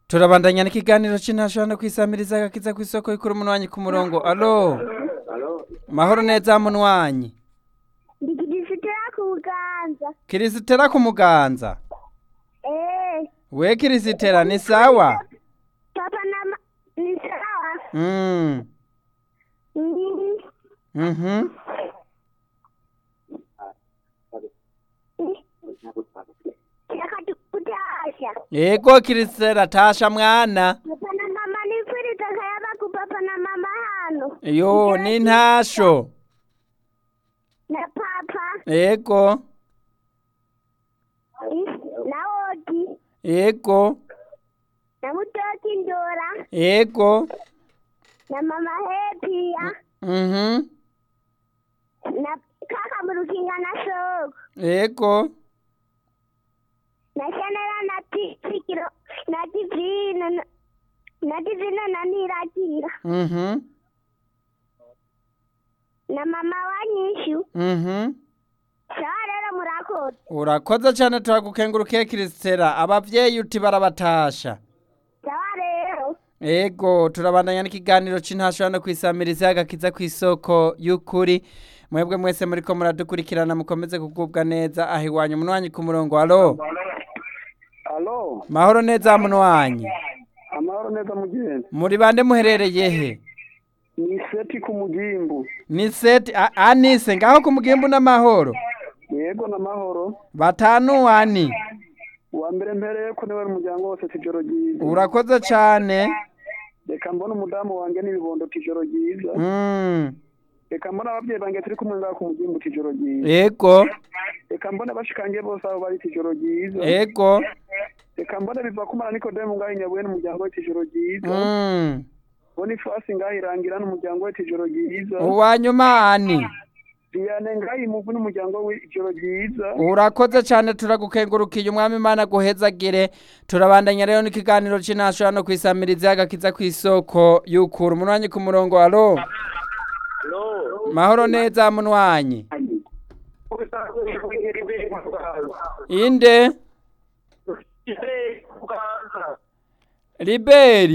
turabandanya n'ikiganiro c'intashobora kwisamiriza agakiza kw'isoko y'ikuru umunwanyi ku murongo alo mahoro neza munwanyi ndikigisitira ku buganza kirisitera ku muganza eh we kirisitera ni sawa papa na ma ni sawa mm. Mm, mhm reka tukutasha yego kirisitera tasha mwana papa na mama nifuriza akayaba ku papa na mama hano yo ni ntasho na papa yego eh, na odi yego na mutoki ndora yego na mama hepia mhm na kaka murukinga na soko yego na shanela na tikiro na divino na- na divino na nirakira mhm na mama wanyishu mhm sawa rero murakoze urakoze cyane turagukengurukiye kirisitera abavyeyi uti barabatasha sawa rero Ego turabandanya n'ikiganiro c'intashobora no kwisamiriza agakiza kw'isoko y'ukuri mwebwe mwese muriko muradukurikirana mukomeze kugubwa neza aho iwanyu munwanyi ku murongo alo alo mahoro neza munwanyi amahoro neza mugenzi muri bande muherereye he ni seti ku mugimbu ni seti a- anise ngaho ku mugimbu n'amahoro yego n'amahoro batanu ani uwa mbere mpereye ko niwe umuryango wose tijoro ryiza urakoze cane reka mbona umudamu wanjye n'ibibondo tijoro ryiza mm. reka mbona ababyeyi banjye turi kumwe ngaho ku mugimbu tijoro ryiza ego reka mbona bashikangiye bose aho bari tijoro ryiza ego reka mbona biva kumara nikodemu ngaho inyabuye n'umuryango we tijoro ryiza mm. bona ifasi ngaho irangira n'umuryango we tijoro ryiza uwanyuma ani diyane ngaho imuvu n'umuryango we ijoro ryiza urakoze cyane turagukengurukiye umwami imana aguhezagire turabandanya rero n'ikiganiro c'intashobora no kwisamiriza agakiza kw'isoko y'ukura umunwanyi ku murongo alo mahoro neza munwanyi inde liberi